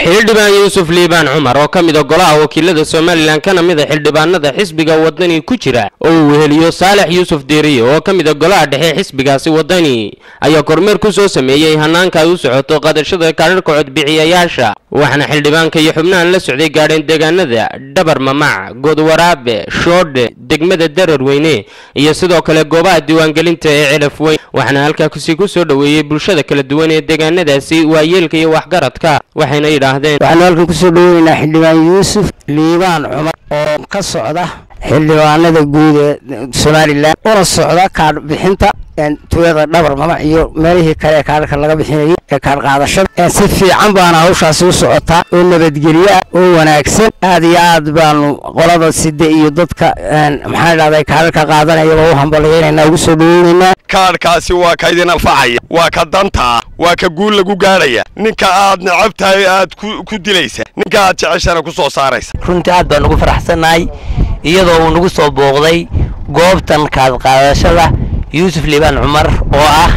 xildhibaan yuusuf liibaan cumar oo ka mida golaha wakiilada somalilan kana mida xildhibaanada xisbiga wadani ku jira oo uu weheliyo saalex yuusuf deeriye oo ka mida golaha dhexe xisbigaasi wadani ayaa kormeer ku soo sameeyey hanaanka ay u socoto qadashada kaadharhka codbixiyayaasha waxaana xildhibaanka iyo xubnahan la socday gaadheen deegaanada dhabar mamac godwaraabe shoodhe degmada dararweyne iyo sidoo kale goobaha diiwaangelinta ee celaf weyn waxaana halkaasi ku soo dhoweeyey bulshada kala duwan ee deegaanadaasi waayeelka iyo waxgaradka waxayna yidhaahdeen waxaanu halkan kusoo dhaweynaynaa xildhibaan yuusuf liibaan cumar oo ka socda xildhibaanada guud ee somalilan una socda kaadh bixinta tuulada dhabar mamac iyo meelihii kale ee kaadharka laga bixinayay ee kaadh qaadashada si fiican baana hawshaasi u socotaa oo nabadgelyo ah oo wanaagsan aad iyo aad baanu qolada side iyo dadka maxaa dhahday kaadharka qaadanayaba u hambalyeynayna ugu soo dhaweynaynaa kaadhkaasi waa ka idin anfacaya waa ka dantaa waa ka guul lagu gaadhaya ninka aad necab tahay aad ku dilaysa ninka aad jeceshana ku soo saaraysa runtii aad baan ugu faraxsannahay iyadoo uu nagu soo booqday goobtan kaadqaadashada yuusuf liibaan cumar oo ah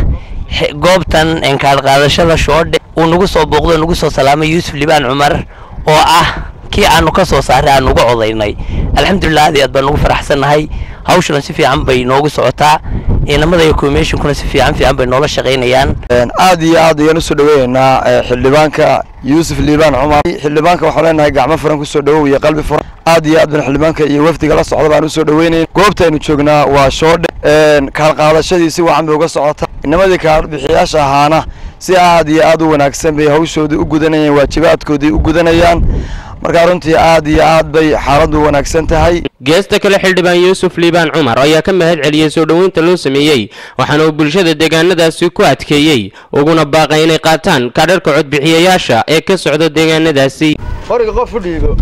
goobtan kaadqaadashada shoodhe uu nagu soo booqday oo nagu soo salaamay yuusuf liibaan cumar oo ah kii aanu ka soo saaray aanu uga codaynay alxamdulilah aad iyo aad baan ugu faraxsannahay hawshana si fiican bay noogu socotaa inamada iyo commissionkuna si fiican fiican bay noola shaqaynayaan aad iyo aad ayaan usoo dhaweynaynaa xildhibaanka yuusuf liibaan cumar xildhibaanka waxaan leenahay gacmo furan kusoo dhawow iyo qalbi furan aad iyo aad baan xildhibaanka iyo wafdiga la socda baan usoo dhaweynayn goobtaynu joognaa waa shoodhe kaalqaadashadii si wacan bay uga socota inamadii kaalbixiyaasha ahaana si aad iyo aad u wanaagsan bay hawshoodii u gudanayaan waajibaadkoodii u gudanayaan markaa runtii aad iyo aad bay xaaladdu wanaagsan tahay geesta kale xildhibaan yuusuf liibaan cumar ayaa ka mahad celiyey soo dhoweynta loo sameeyey waxaana uu bulshada deegaanadaasi ku adkeeyey uguna baaqay inay qaataan kaadharka codbixiyayaasha ee ka socda deegaanadaasi qoriga qof u dhiibo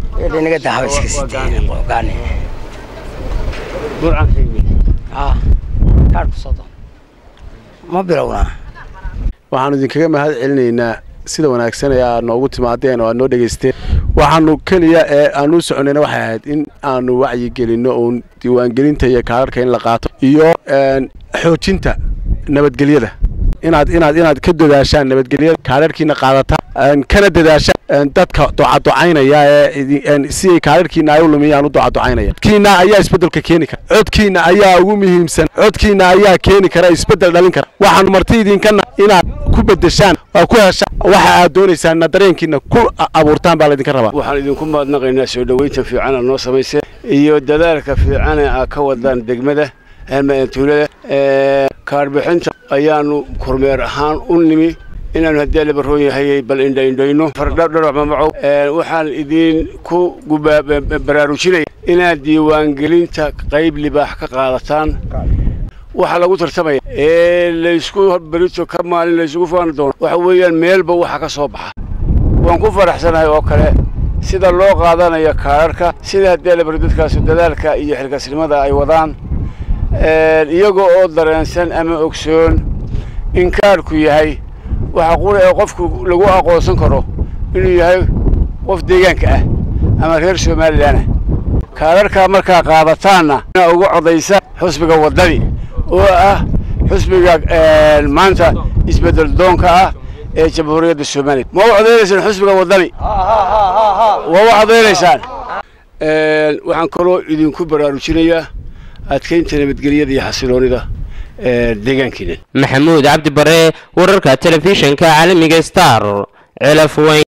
ma bilownaa waxaanu idinkaga mahad celinaynaa sida wanaagsan ee aad noogu timaadeen oo aad noo dhegaysteen waxaanu keliya ee aan u soconayna waxay ahayd in aanu wacyigelinno uun diiwaangelinta iyo kaadharka in la qaato iyo xoojinta nabadgelyada inaad inaad inaad ka dadaashaan nabadgelyada kaadharkiina qaadataan kana dadaashaan dadka docadocaynaya ee si ay kaadharkiina ay u lumiyaan u docadocaynaya codkiina ayaa isbeddelka keeni kara codkiina ayaa ugu muhiimsan codkiina ayaa keeni kara isbeddel dhalin kara waxaanu marti idinkana inaad ku bedeshaan waa ku heshaan waxa aad doonaysaanna dareenkiina ku abuurtaan baa laydinka rabaa waxaan idinku mahadnaqaynaa soo dhoweynta fiicana noo samayseen iyo dadaalka fiicane aa ka wadaan degmada tuulada kaarbixinta ayaanu kormeer ahaan u nimi inaanu haddii la baroon yahay bal indhaindhayno fardhadharac mamacow waxaan idinku baraarujinaya inaad diiwaangelinta qayb libaax ka qaadataan waxaa lagu tartamaya ee laysku berito ka maalin laysugu faani doono waxa weeyaan meelba waxa ka soo baxa waan ku faraxsanahay oo kale sida loo qaadanayo kaadharka sida haddii la baro dadkaasi dadaalka iyo xilkasnimada ay wadaan iyaga oo dareensan ama ogsoon in kaadhku yahay waxa qura ee qofku lagu aqoonsan karo inuu yahay qof deegaanka ah ama reer somalilanah kaadharkaa markaa qaadataanna inaa uga codaysa xusbiga waddani oo ah xusbiga maanta isbeddel doonka ah ee jamhuuriyadda somaliya ma u codaynaysaan xusbiga waddani waa u codaynaysaan waxaan kaloo idinku baraarujinayaa adkaynta nabadgelyada iyo xasiloonida deegaankiina maxamuud cabdi bare wararka telefishinka caalamiga star celaf weyn